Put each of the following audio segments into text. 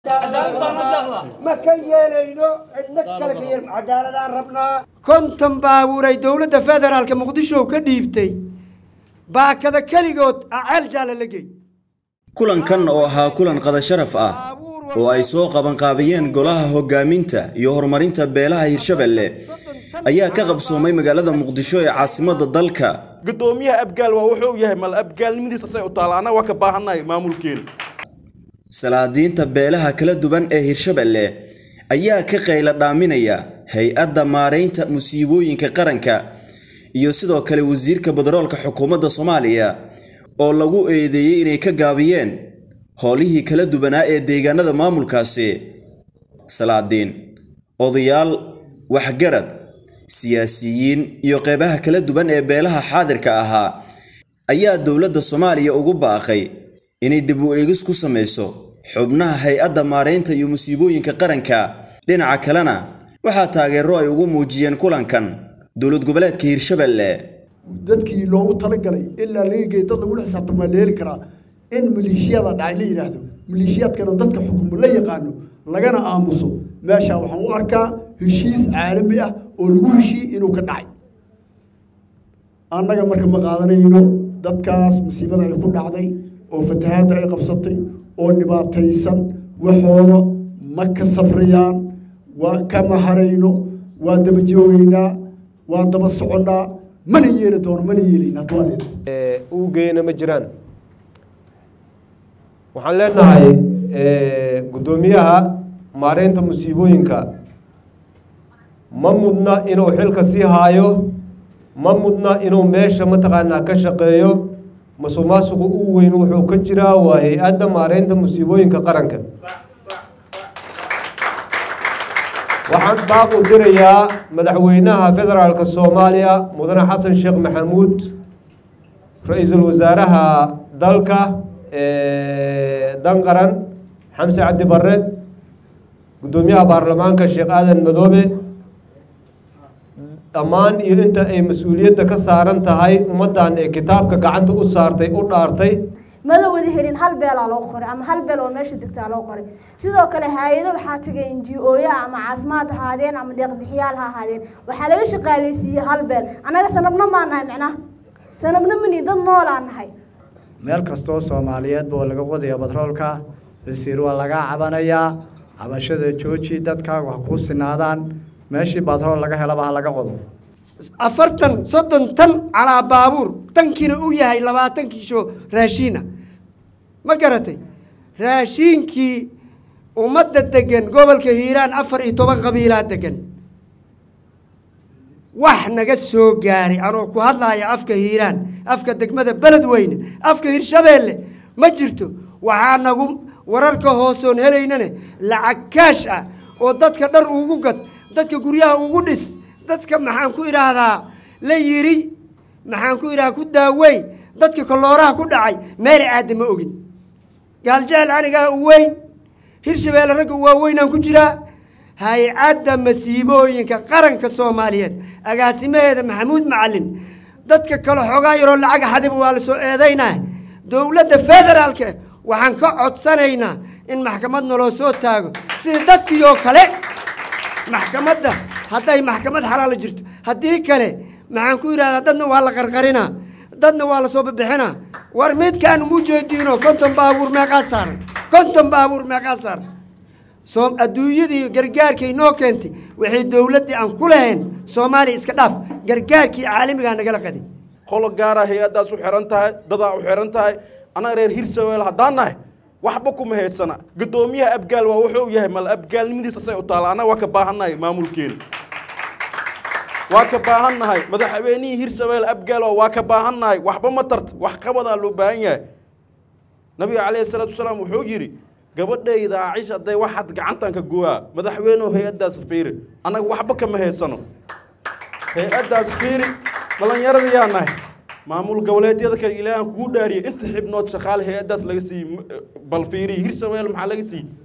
ma ka yeelayno cidna kale ka yeel cadaaladaan rabnaa konton baabuuray dowladda federaalka muqdisho ka dhiibtay baakada keligood aceel jaala la gey kulankan oo ahaa kulan qada sharaf ah oo ay soo qabanqaabiyeen golaha hogaaminta iyo horumarinta beelaha hirshabelle ayaa ka qabsoomay magaalada muqdisho ee caasimadda dalka gudoomiyaha abgaal waa wuxuu yahay mal abgaalnimadiisa say u taala annaga waa ka baahannahay maamulkeena salaadiinta beelaha kala duwan ee hirshabelle ayaa ka qayla dhaaminaya hay-adda maaraynta musiibooyinka qaranka iyo sidoo kale wasiirka badaroolka xukuumadda soomaaliya oo lagu eedeeyey inay ka gaabiyeen howlihii kala duwanaa ee deegaanada maamulkaasi salaadiin odayaal waxgarad siyaasiyiin iyo qeybaha kala duwan ee beelaha xaadirka ahaa ayaa dowladda soomaaliya ugu baaqay inay dib u eegis ku samayso xubnaha hay-adda maaraynta iyo musiibooyinka qaranka dhinaca kalena waxaa taageero ay ugu muujiyeen kulankan dowlad goboleedka hirshabelle dadkii loogu talagalay ilaa laga geey dad lagula xisaabtamo waa la heli karaa in maleeshiyada dhacay la yidhaahdo maleeshiyaadkana dadka xukumo la yaqaano lagana aamuso meesha waxaan u arkaa heshiis caalami ah oo lagu heshiiyey inuu ka dhacay annaga marka ma qaadanayno dadkaas musiibada ay ku dhacday oo fatahaadda ay qabsatay oo dhibaataysan waxooda ma ka safrayaan waa kama harayno waa daba joogaynaa waa daba soconnaa mana yeeli doono mana yeelayna hadduu uu geeyna ma jiraan waxaan leenahay guddoomiyaha maareynta musiibooyinka ma mudna inuu xilka sii haayo ma mudna inuu meesha mataqaanaa ka shaqeeyo masuqmaasuqu ugu weyn wuxuu ka jiraa waa hay-adda maareynta musiibooyinka qaranka waxaan baaq u dirayaa madaxweynaha federaalka soomaaliya mudane xasan sheekh maxamuud ra-iisul wasaaraha dalka danqaran xamse cabdi barre guddoomiyaha baarlamaanka sheekh aadan madoobe dhammaan iyo inta ay mas-uuliyadda ka saaran tahay ummaddan ee kitaabka gacanta u saartay u dhaartay ma la wada helin hal beelaa loo qoray ama hal beel oo meesha degtaa loo qoray sidoo kale hay-ado waxaa tagay n g o-ya ama caafimaad ahaadeen ama deeqbixiyaal ha ahaadeen waxaa laga shaqaaleysiiyey hal beel annaga sanabna maa nahay micnaha sanabna mani dad noolaa nahay meel kastoo soomaaliyeedba oo laga qodaya batroolka wasiir waa lagaa cabanayaa cabashada jooji dadkaaga wax kuu sinaadaan meeshii batrool laga helaba ha laga qodo afartan soddon tan calaa baabuur tankiina u yahay labaatan kiisho raashiina ma garatay raashiinkii ummadda degan gobolka hiiraan afar iyo toban qabiilaa degan wax naga soo gaaray anoo ku hadlaaya afka hiiraan afka degmada beledweyne afka hirshabeelle ma jirto waxaa nagu wararka hoosoon helaynane lacag kaash ah oo dadka dhar ugu gad dadka guryaha ugu dhis dadka maxaan ku idhaahdaa la yiri maxaan ku idhaha ku daawey dadka kolooraha ku dhacay meeri aada ma ogin gaaljecel anigaa u weyn hirshabeelle ragga waaweynaan ku jiraa hay-adda masiibooyinka qaranka soomaaliyeed agaasimaheeda maxamuud macalin dadka kale xoogaa yaroo lacag xadiba waa la soo eedaynaa dowladda federaalka waxaan ka codsanaynaa in maxkamad naloo soo taago sida dadkii oo kale maxkamadda hadday maxkamad xalaala jirto haddii kale maxaan ku yidhahdaa dadna waa la qarqarinaa dadna waa la soo babixinaa war midkaan umu jeediino konton baabuur meeqaa saaran konton baabuur meeqaa saaran soo adduunyadii gargaarkay noo keentay waxay dowladdii aan ku lahayn soomaaliya iska dhaaf gargaarkii caalamigaa nagala qaday qolo gaara hay-addaas u xihan tahay dadaa u xihan tahay annaga reer hirshabelle haddaan nahay waxba kuma haysana guddoomiyaha abgaal waa wuxuu yahay mal abgaalnimadiisa say u taala annaga waa ka baahannahay maamulkeena waa ka baahannahay madaxweynihii hirshabelle abgaal waa ka baahannahay waxba ma tarta wax qabadaa loo baahan yahay nabiga calayhi salaatu wasalaam wuxuu yidhi gabadhayda acisha hadday waxaad gacantan ka gooyaa madaxweynuhu hay-addaas fiiri annaga waxba kama haysano hay-addaas fiiri dhallinyarada yaa nahay maamul goboleedyada kale ilaahan kugu dhaariyay inta xibnood shaqaale hay-addaas laga siiyey bal fiiriy hirshabelle maxaa laga siiyey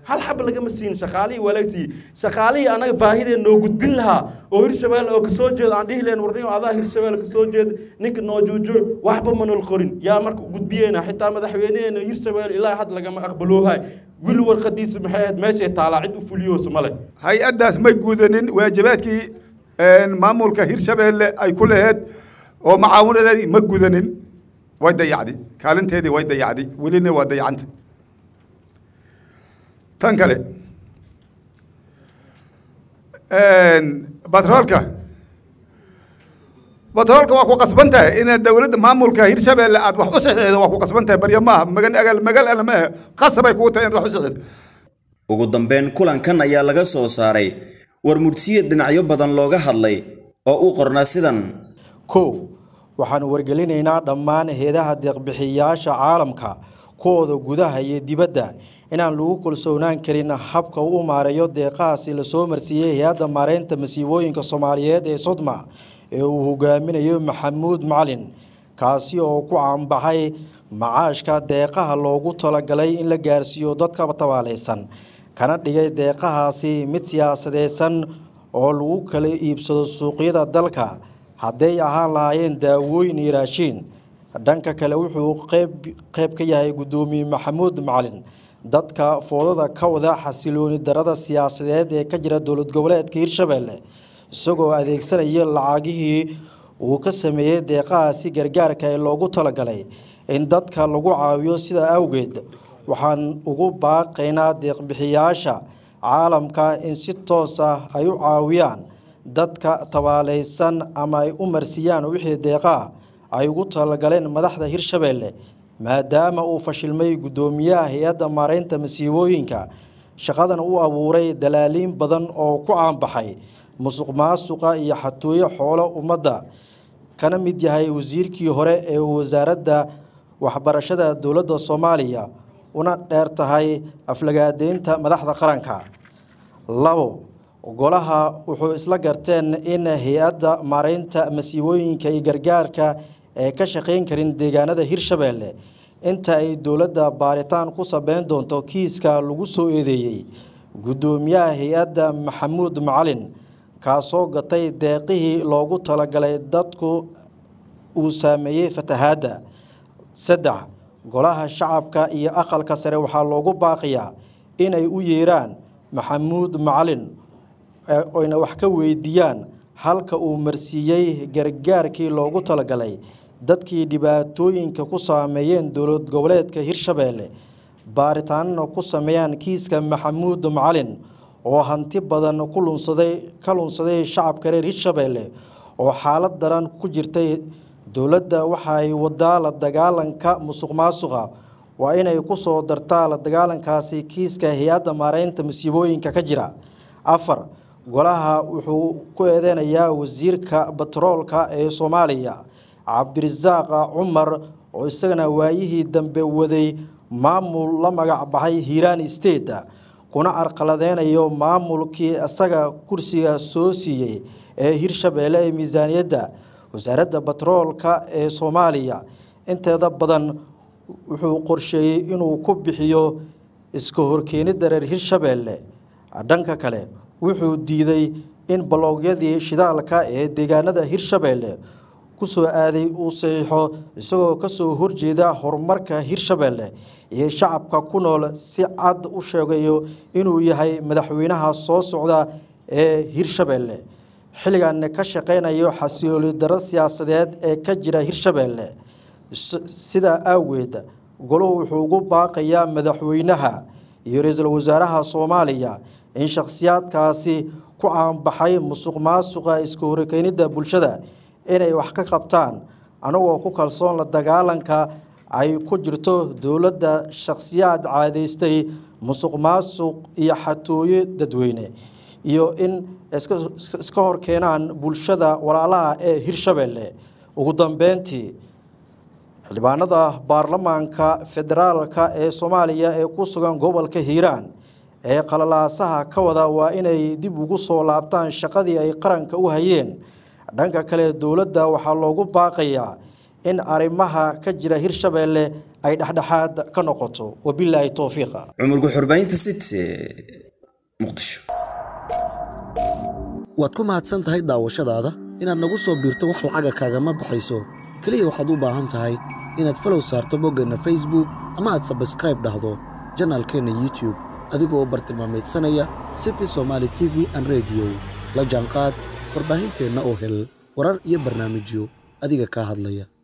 hal xaba lagama siin shaqaalihii waa laga siiyey shaqaalihii anaga baahideen noo gudbin lahaa oo hirshabeelle oo kasoo jeeda aan dhihi lahayn warniyo adaa hirshabeelle kasoo jeeda ninka noo juujuuc waxba manol qorin yaa marka gudbiyeyna xitaa madaxweyneheena hirshabeelle ilaa had lagama aqbaloohay wili warqadiisa maxay ahayd meeshay taalaa cid u fuliyoosa male hay-addaas may gudanin waajibaadkii maamulka hirshabeelle ay ku laheed oo macaawinadeedii ma gudanin way dayacdi kaalinteedii way dayacdi welina waa dayacanta tan kale batroolka batroolka waa ku qasban tahay inaad dowladda maamulka hirshabeelle aad wax u saxiixdo waa ku qasban tahay barya maaha magan agal magal ala maaha qasabay kugu tahay inaad wax u saxiixdo ugu dambeyn kulankan ayaa laga soo saaray war murtiye dhinacyo badan looga hadlay oo u qornaa sidan kow waxaanu wargelinaynaa dhammaan heedaha deeqbixiyayaasha caalamka kuwooda gudaha iyo dibadda inaan lagu kalsoonaan karin habka uu u maareeyo deeqahaasi lasoo marsiiyey hay-adda maareynta masiibooyinka soomaaliyeed ee sodma ee uu hogaaminayo maxamuud macalin kaasi oo ku caanbaxay macaashka deeqaha loogu talagalay in la gaarsiiyo dadka tabaalaysan kana dhigay deeqahaasi mid siyaasadeysan oo lagu kala iibsado suuqyada dalka hadday ahaan lahaayeen daawooyin iyo raashiin dhanka kale wuxuu qeyb qeyb ka yahay guddoomiye maxamuud macalin dadka foodada ka wada xasilooni darada siyaasadeed ee ka jira dowlad goboleedka hirshabeelle isagoo adeegsanaya lacagihii uu ka sameeyey deeqahaasi gargaarka ee loogu talagalay in dadka lagu caawiyo sidaa awgeed waxaan ugu baaqaynaa deeqbixiyaasha caalamka in si toos ah ay u caawiyaan dadka tabaalaysan ama ay u marsiiyaan wixii deeqaa ay ugu talagaleen madaxda hirshabeelle maadaama uu fashilmay guddoomiyaha hay-adda maareynta masiibooyinka shaqadan u abuuray dalaaliin badan oo ku caanbaxay musuq maasuqa iyo xatooyo xoolo ummadda kana mid yahay wasiirkii hore ee wasaaradda waxbarashada dowladda soomaaliya una dheer tahay aflagaadeynta madaxda qaranka labo golaha wuxuu isla garteen in hay-adda maareynta masiibooyinka iyo gargaarka ee ka shaqayn karin deegaanada hirshabeelle inta ay dowladda baaritaan ku sabeyn doonto kiiska lagu soo eedeeyey guddoomiyaha hay-adda maxamuud macalin kaasoo gatay deeqihii loogu talagalay dadku uu saameeyey fatahaadda saddex golaha shacabka iyo aqalka sare waxaa loogu baaqiyaa inay u yeeraan maxamuud macalin oyna wax ka weydiiyaan halka uu marsiiyey gargaarkii loogu talagalay dadkii dhibaatooyinka ku saameeyeen dowlad goboleedka hirshabeelle baaritaanna ku sameeyaan kiiska maxamuud macalin oo hanti badan ku lunsaday ka lunsaday shacabka reer hirshabeelle oo xaalad daran ku jirtay dowladda waxa ay wadaa la dagaalanka musuq maasuqa waa inay ku soo dartaa la dagaalankaasi kiiska hay-adda maareynta masiibooyinka ka jira afar golaha wuxuu ku eedeynayaa wasiirka batroolka ee soomaaliya cabdirasaaq cumar oo isagana waayihii dambe waday maamul la magac baxay hiiraan state kuna carqaladeynayo maamulkii isaga kursiga soo siiyey ee hirshabeelle ee miisaaniyadda wasaaradda batroolka ee soomaaliya inteeda badan wuxuu qorsheeyey inuu ku bixiyo iska horkeenidda reer hirshabeelle dhanka kale wuxuu diiday in baloogyadii shidaalka ee deegaanada hirshabeelle kusoo aaday uu saxiixo isagoo kasoo horjeeda horumarka hirshabeelle iyo shacabka ku nool si cad u sheegayo inuu yahay madaxweynaha soo socda ee hirshabeelle xilligan ka shaqeynayo xasilooli daro siyaasadeed ee ka jira hirshabeelle sidaa awgeed goluhu wuxuu ugu baaqayaa madaxweynaha iyo ra-iisul wasaaraha soomaaliya in shakhsiyaadkaasi ku caanbaxay musuq maasuqa iska horkeenidda bulshada inay wax ka qabtaan anagoo ku kalsoon la dagaalanka ay ku jirto dowladda shakhsiyaad caadaystay musuq maasuq iyo xatooyo dadweyne iyo in iska hor keenaan bulshada walaalaha ee hirshabeelle ugu dambeyntii xildhibaanada baarlamaanka federaalka ee soomaaliya ee ku sugan gobolka hiiraan ee qalalaasaha ka wada waa inay dib ugu soo laabtaan shaqadii ay qaranka u hayeen dhanka kale dowladda waxaa loogu baaqayaa in arrimaha ka jira hirshabeelle ay dhexdhexaad ka noqoto wabilaahi towfiiqa cumar guxurbaynta city muqdisho waad ku mahadsan tahay daawashadaada inaad nagu soo biirto wax lacaga kaagama baxayso keliya waxaad u baahan tahay inaad falow saarto boggeenna facebook ama aad sabskraib dhahdo janaalkeenna youtube adigoo bartilmaamaydsanaya city somaali t v an rediyo la jaanqaad warbaahinteenna oo hel warar iyo barnaamijyo adiga kaa hadlaya